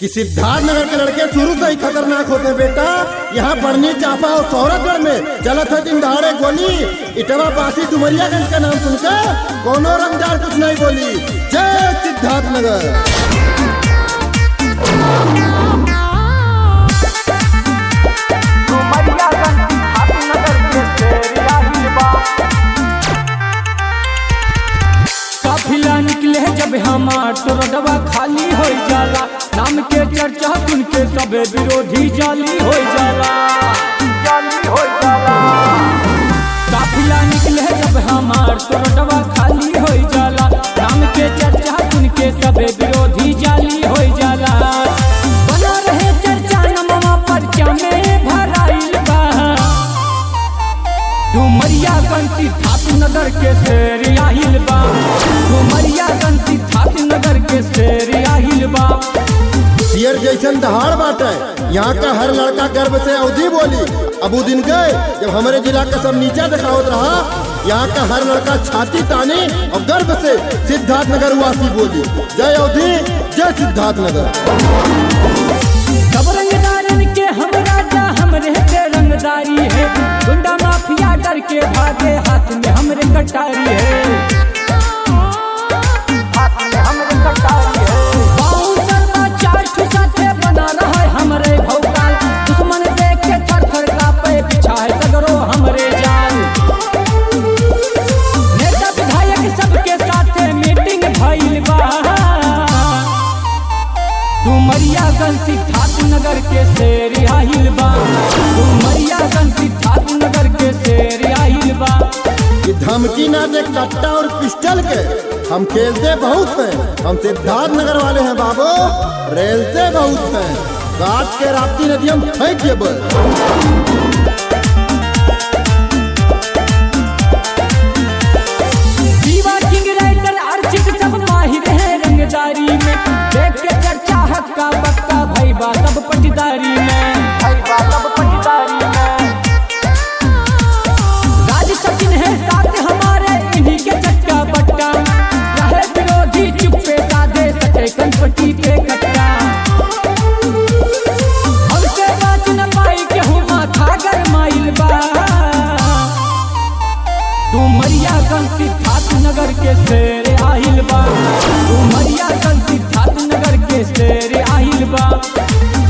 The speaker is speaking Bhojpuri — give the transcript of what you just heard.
कि सिद्धार्थ नगर के लड़के शुरू से ही खतरनाक होते हैं बेटा यहाँ बढ़नी चापा और सौरभगढ़ में चलत है दिन दहाड़े गोली इटवा बासी डुमरियागंज का नाम सुनकर कोनो रंगदार कुछ नहीं बोली जय सिद्धार्थ नगर काफिला निकले जब हमार तो रोडवा खाली हो जाला नाम के चर्चा सुन के सब विरोधी जाली हो जाला जाली हो जाला काफिला निकले जब हमार तो रोडवा खाली हो जाला नाम के चर्चा सुन के सब विरोधी जाली हो जाला बना रहे चर्चा नमवा पर्चा में भराइल बा डुमरिया गंती ठाकुर नगर के शेर आहिल बा डुमरिया गंती ठाकुर नगर के शेर आहिल बा शेर जैसन दहाड़ बाटे यहाँ का हर लड़का गर्व से अवधि बोली अब उ दिन गए जब हमारे जिला का सब नीचा दिखावत रहा यहाँ का हर लड़का छाती तानी और गर्व से सिद्धार्थ नगर वासी बोली जय अवधि जय सिद्धार्थ नगर सब रंगदारन के हम राजा हमरे के रंगदारी है गुंडा माफिया डर के भागे हाथ में हमरे कटारी है हाथ में हमरे कटारी है बाउंसर का चार ठो साथे बना रहा है हमरे भौकाल दुश्मन देख के थर थर कांपे पीछा है सगरो हमरे जान नेता विधायक सबके साथे मीटिंग भइल बा डुमरिया गंसी ठाकुर नगर के शेर आहिल बा डुमरिया गंसी ठाकुर नगर के शेर आहिल बा ये धमकी ना दे कट्टा और पिस्टल के हम खेलते बहुत हैं हम सिद्धार्थ नगर वाले हैं बाबू रेलते बहुत हैं काट के राप्ती नदी हम फेंक ये बस दीवा किंग राइटर अर्चित सब माहिर है रंगदारी में देख के चर्चा हक्का बक्का भाई बा सब पटदारी में भाई बा सब पटदारी में राज सचिन है साथ हमारे इन्हीं के चक्का बट्टा रहे विरोधी चुप्पे साधे सटे कनपट्टी पे कट्टा हमसे बात न पाई केहू माथा गरमाइल बा डुमरिया गंसी ठाकुर नगर के शेर आहिल बा डुमरिया गंसी ठाकुर नगर के शेर आहिल बा